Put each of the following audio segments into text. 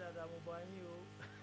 dáadáa mo bá yín o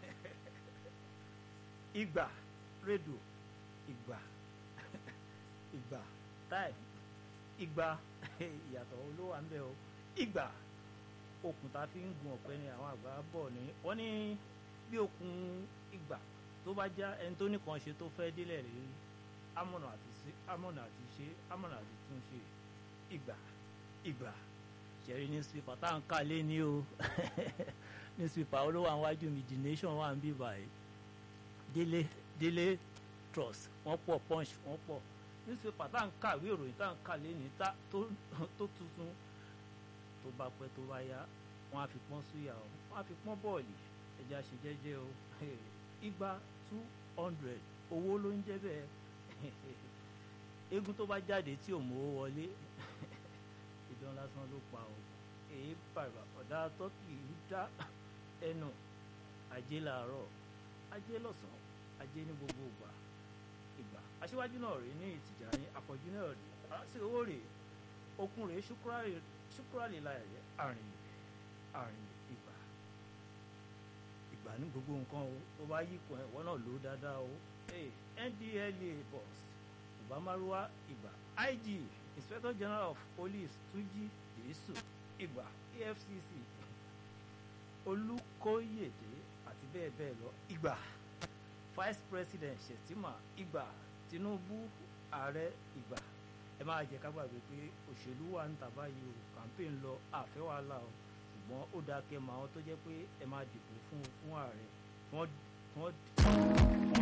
ìgbà rédò ìgbà ìgbà táì ìgbà ìyàtọ̀ olówó à ń bẹ̀ o ìgbà okùn tá a fi ń gun ọ̀pẹ ni àwọn àgbà bọ̀ ní wọ́n ní bí okùn ìgbà tó bá já ẹni tó nìkan ṣe tó fẹ́ délẹ̀ rí amọ̀nà àti ṣe amọ̀nà àti ṣe amọ̀nà àti tún ṣe ìgbà ìgbà ṣẹ̀rí newspaper tá à ń kà lé ní o newspaper olówó àwọn wájú mi the nation wà ń bí báyìí délé délé trust wọ́n pọ̀ punch wọ́n pọ̀ newspaper tá à ń kàwé ìròyìn tá à ń kà lé ní tó tuntun tó bá pẹ́ tó bá yá wọ́n á fi pọ́n súyà o wọ́n á fi pọ́n bọ́ọ̀lì ẹja ṣe jẹ́jẹ́ o igba two hundred owó ló ń jẹ́ bẹ́ẹ̀ eégún tó bá jáde tí ò mówó wọlé ìdán lásán ló pa o èyí bàbà ọ̀dà tọ́kì ń dá ẹnu ajé làárọ̀ ajé lọ́sàn-án ajé ní gbogbo ìgbà ìgbà aṣíwájú náà rèé ní ìtìjà ní àpọ̀jù náà rèé àti owó rèé okun rèé ṣúkúrálì láyẹ̀ àrìn àrìn ìgbà ìgbà ní gbogbo nǹkan o tó bá yí kan ẹ̀wọ́ náà ló dáadáa o ndla boss ìbámaruwa ìgbà ig inspector general of police túnjí yéṣù ìgbà efcc olùkóyèdè àti bẹ́ẹ̀ bẹ́ẹ̀ lọ ìgbà vice president shettima ìgbà tinubu ààrẹ ìgbà ẹ máa jẹ ká gbàgbé pé òṣèlú wà ń tà báyìí o campaign lọ àfẹ́ wàhálà o ṣùgbọ́n ó dáa kẹ́ mọ àwọn tó jẹ́ pé ẹ máa dìbò fún fún ààrẹ wọ́n wọ́n.